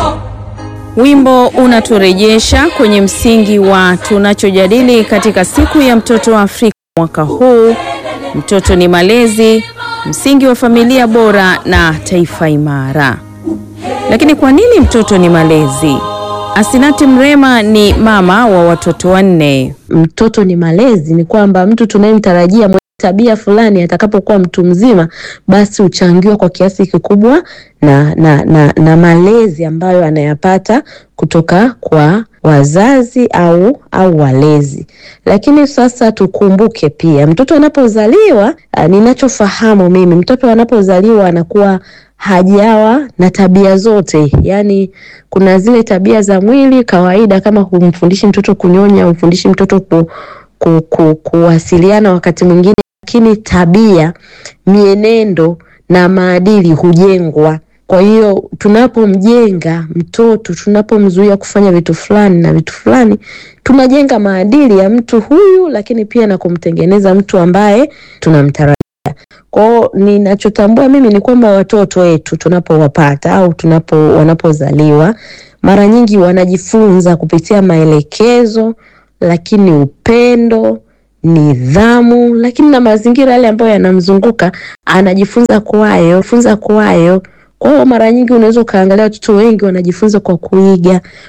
Wimbo unaturejesha kwenye msingi wa tunachojadili katika siku ya mtoto wa Afrika mwaka huu. Mtoto ni malezi, msingi wa familia bora na taifa imara. Lakini kwa nini mtoto ni malezi? Asinati Mrema ni mama wa watoto wanne. Mtoto ni malezi ni kwamba mtu tunayemtarajia mwenye tabia fulani atakapokuwa mtu mzima, basi huchangiwa kwa kiasi kikubwa na, na, na, na malezi ambayo anayapata kutoka kwa wazazi au au walezi. Lakini sasa tukumbuke pia mtoto anapozaliwa, ninachofahamu mimi, mtoto anapozaliwa anakuwa hajawa na tabia zote. Yani kuna zile tabia za mwili kawaida, kama humfundishi mtoto kunyonya, humfundishi mtoto ku, ku, ku, kuwasiliana wakati mwingine, lakini tabia, mienendo na maadili hujengwa. Kwa hiyo tunapomjenga mtoto, tunapomzuia kufanya vitu fulani na vitu fulani, tunajenga maadili ya mtu huyu, lakini pia na kumtengeneza mtu ambaye tunamtarajia. Kwao ninachotambua mimi ni kwamba watoto wetu tunapowapata au tunapo wanapozaliwa, mara nyingi wanajifunza kupitia maelekezo, lakini upendo, nidhamu, lakini na mazingira yale ambayo yanamzunguka anajifunza kwayo, funza kwayo. Kwa hiyo mara nyingi unaweza ukaangalia watoto wengi wanajifunza kwa kuiga,